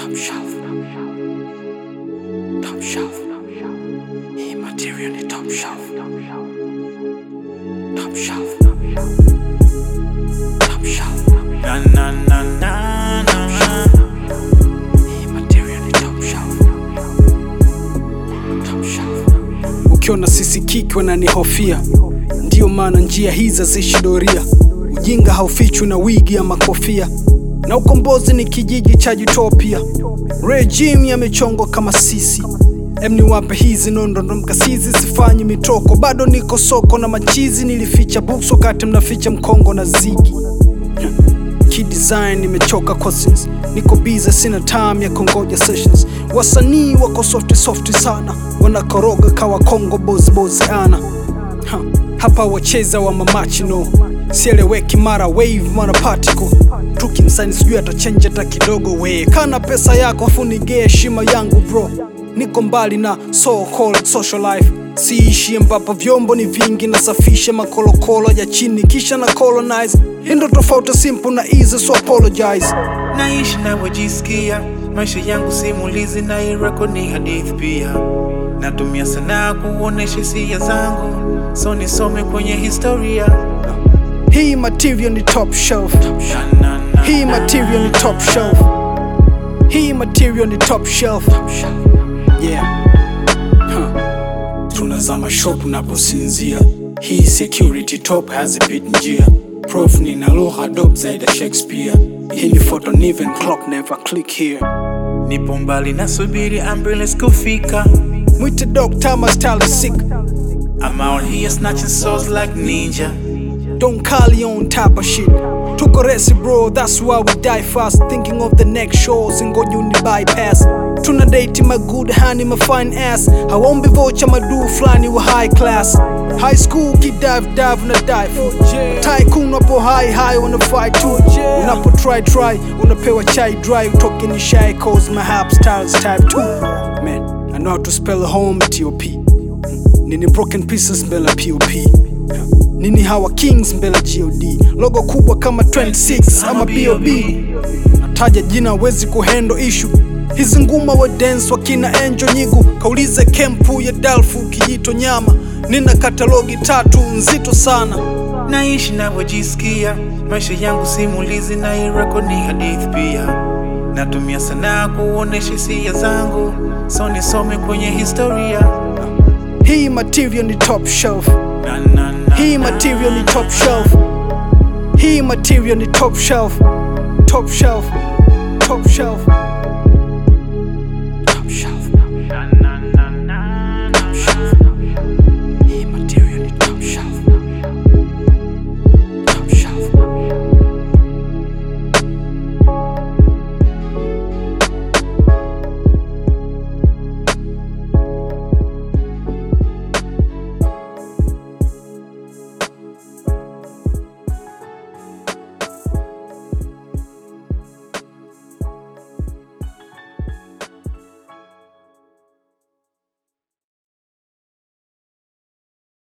Top shelf. Top shelf. Hii material ni top shelf. Top shelf. Top shelf. Na na na na na. Hii material ni top shelf. Top shelf. ukiona sisi kiki wananihofia ndiyo maana njia hizi haziishi doria ujinga haufichwi na wigi ama kofia na ukombozi ni kijiji cha utopia regime yamechongwa kama sisi em niwape hizi nondondo mkasizi sifanyi mitoko bado niko soko na machizi nilificha books wakati mnaficha mkongo na zigi kidesign nimechoka cousins niko biza sina time ya kongoja sessions wasanii wako softi softi sana wanakoroga kawa kongo bozbozi ana ha, hapa wacheza wa mamachino sieleweki mara wave mara particle tukimsani sijui atachenji hata kidogo we kana pesa yako afunigee heshima yangu bro niko mbali na so called social life siishi ambapo vyombo ni vingi nasafisha makolokolo ya chini kisha na colonize hii ndo tofauti simple na easy so apologize Naishi navyojisikia, maisha yangu simulizi na irako ni hadithi pia. Natumia sanaa kuonesha hisia zangu, so nisome kwenye historia. hii material ni top shelf Na, na, na, hii na. material ni top shelf hii material ni top shelf yeah huh. tunazama shop unaposinzia hii security top hazipit njia prof nina lugha dop zaidi ya shakespeare hii ni photo niven clock never click here Nipo mbali nasubiri ambulance kufika. mwite doctor my style is sick I'm out here snatching souls like ninja. Don't call you on type of shit. Tuko resi bro, that's why we die fast. Thinking of the next shows and go uni bypass. Tuna date my good honey, my fine ass. Hawombi vocha madu flani wa high class. High school kid dive dive na dive. Tycoon wapo high high wanna fight too. Unapo try try, unapewa chai dry. Utoke ni shy cause my hap styles type 2. Man, I know how to spell home T-O-P. Nini broken pieces mbele ya POP nini hawa kings mbele ya god logo kubwa kama 26 ama bob nataja jina wezi kuhendo ishu hizi nguma wa dance wakina enjo nyigu kaulize kempu ya dalfu kijito nyama nina katalogi tatu nzito sana Naishi navyojisikia, maisha yangu simulizi na irako ni hadithi pia. Natumia sanaa kuonesha hisia zangu, so nisome kwenye historia. hii material ni top shelf Na, na, na, hii na. material ni top shelf hii material ni top shelf top shelf top shelf